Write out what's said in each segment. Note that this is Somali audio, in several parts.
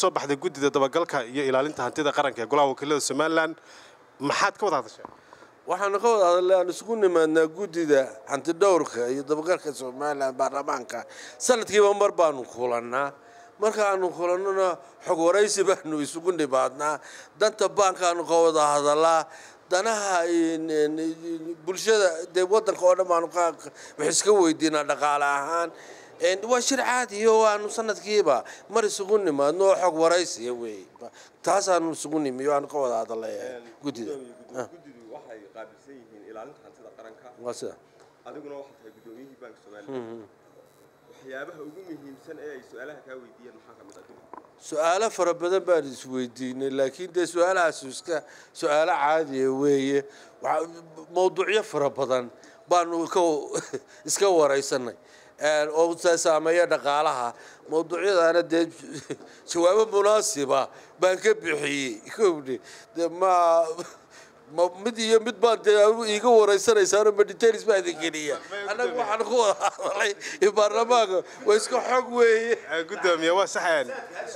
soo baxday guddida dabagalka iyo ilaalinta hantida qaranka ee golaha wakiilada somalilan maxaad ka wada hadasheen waxaanu ka wada hadalnay aan isugu nimaadnaa guddida hantidhowrka iyo dabagalka somalilan baarlamaanka sanadkiiba mar baanu kulannaa markaanu kulannona xog waraysi baanu isugu nimaadnaa danta baankaanu ka wada hadalaa danaha bulshada dee wadanka oo dhan baanu wax iska weydiinaa dhaqaale ahaan waa shir caadiyo waanu sanadkiiba mar isugu nimaadno oo xog waraysiya wey taasaanu isugu nimi waanu ka wada hadalay guddida guddidu waxay qaabilsan yihiin ilaalinta hantida qaranka waa sida adiguna waxaad tahay guddoomiyihii baanka somalilan waxyaabaha ugu muhiimsan ee ay su-aalaha kaa weydiiyeen maxaa ka mid ah su-aalo fara badan baan isweydiinay laakiin dee su-aalahaas iska su-aalo caadiya weeye mawduucyo fara badan baanu ka iska waraysanay oo saameeya dhaqaalaha mawduucyadaana dee jawaabo munaasiba baan ka bixiyey kowdhe de ma ma mid iyo mid baan dee iiga waraysanaysaano meditaris baa idin geliya annaga waxaan ku wada hadalay baarlamaanka waa iska xog weeye gudoomiye waa saxeen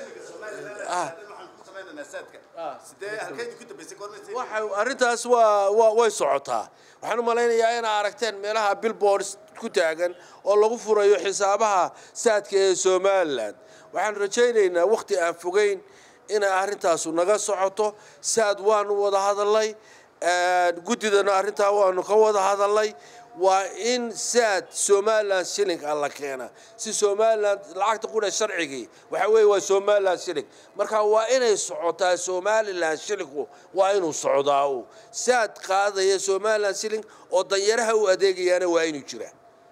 waxa arrintaas waa waa way socotaa waxaan u malaynayaa inaa aragteen meelaha billboards ku taagan oo lagu furayo xisaabaha saadka ee somalilan waxaan rajaynaynaa wakhti aan fogeyn inay arrintaasu naga socoto saad waanu wada hadalnay guddidana arrintaa waanu ka wada hadalnay waa in saad somalilan shilling a la keena si somalilan lacagta qudha sharcigii waxa weeye waa somalilan shilling marka waa inay socotaa somalilan shillingku waa inuu socdaa u saad qaadaya somalilan shilling oo danyaraha u adeegayaana waa inuu jiraa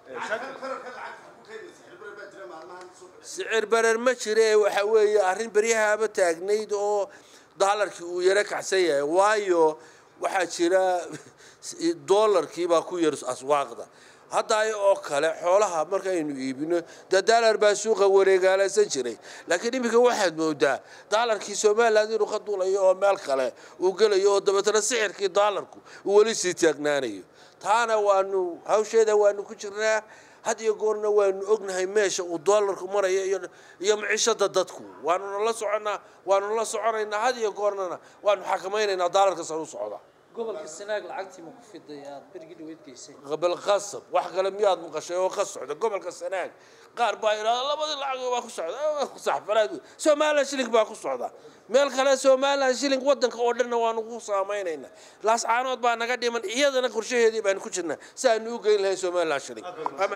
sicir barer ma jire waxa weeye arrin beryahaaba taagnayd oo daalarkii uu yaro kacsan yahay waayo waxaa jira doolarkii baa ku yar aswaaqda hadda oo kale xoolaha markaynu iibino dee daalar baa suuqa wareegaalaysan jiray laakiin iminka waxaad moodaa daalarkii somalilan inuu ka duulayo oo meel kale uu gelayo oo dabeetana sixirkii daalarku uu weli sii taagnaanayo taana waanu hawsheeda waanu ku jirnaa had iyo goorna waanu ognahay meesha uu doolarku maraya iyo iyo maciishada dadku waanuna la soconaa waanuna la soconaynaa had iyo goornana waanu xakamaynaynaa daalarka sare u socda gobolka sanaag lacagtii ma ku fiday aad berigii dhaweyd geysay qabal qasab wax kale miyaad maqashay oo ka socda gobolka sanaag qaar baa idhahda labadii lacag baa ku socda saxfalaad somalilan shilling baa ku socda meel kale somalilan shilling wadanka oo dhanna waanu ku saamaynaynaa laascaanood baa naga dhiman iyadana qorshaheedii baanu ku jirnaa si aanu u geyn lahayn somalilan shilling